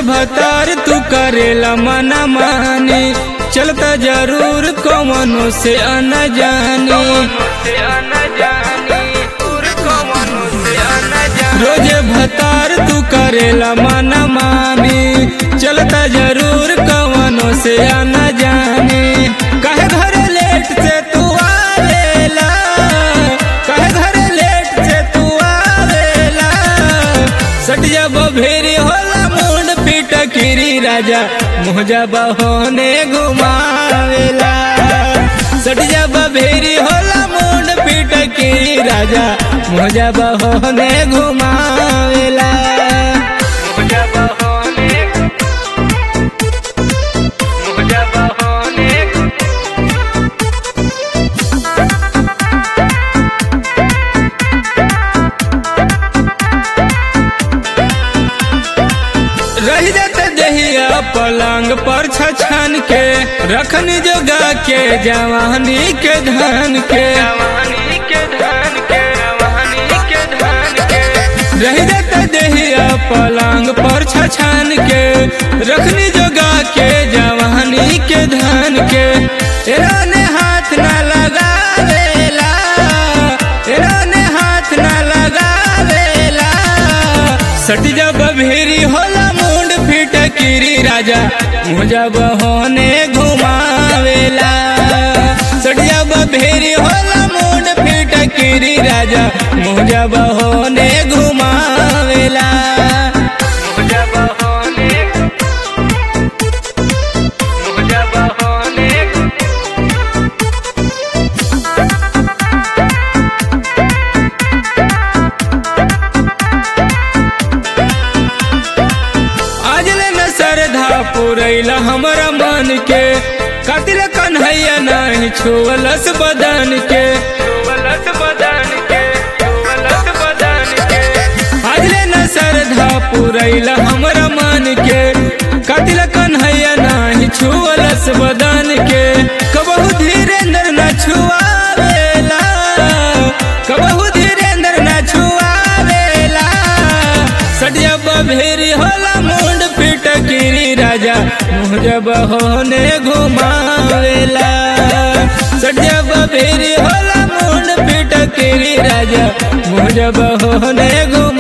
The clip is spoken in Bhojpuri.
भतार तू करेला मना मानी चलता जरूर कौनो से अन जानी रोजे भतार तू करेला मना मानी चलता जरूर कौनो से अन जानी कहे घर लेट से तू आवेला कहे घर लेट से तू आवेला सटिया बभेरी होला मुंड पीट किरी राजा मोजा बहोने घुमावेला सटिया बभेरी होला मुंड पीट किरी राजा मोजा बहोने घुमावेला मोजा बहोने मोजा बहोने रह जाते दहिया पलंग पर छछन के रखनी जोगा के जवानी के धन के रह जाते दहिया पलंग पर छछन के रखनी जोगा के जवानी के धन के एराने हाथ न लगावेला एराने हाथ न लगावेला सट जब भेरी होला मुंड फिट किरी राजा मुझा बहोने घुमावेला सट जब भेरी होला मुंड फिट किरी राजा मुझा बहोने घुमावेला मुझा बहोने मुझा बहोने आज ले न श्रद्धा पुरैला हमरा मन के कतिल कन्हैया नहीं छुअलस बदन के आज ले न श्रद्धा पुरैला हमरा मन के कतिल कन्हैया नहीं छुअलस बदन के कबहू धीरेन्द्र न छुआवेला कबहू धीरेन्द्र न छुआवेला सटिया बभेरी होला मुंड पिट गिरी राजा मुझे बहोने घुमावेला सटिया बभेरी होला मुंड पिट गिरी राजा मुझे बहोने घुमा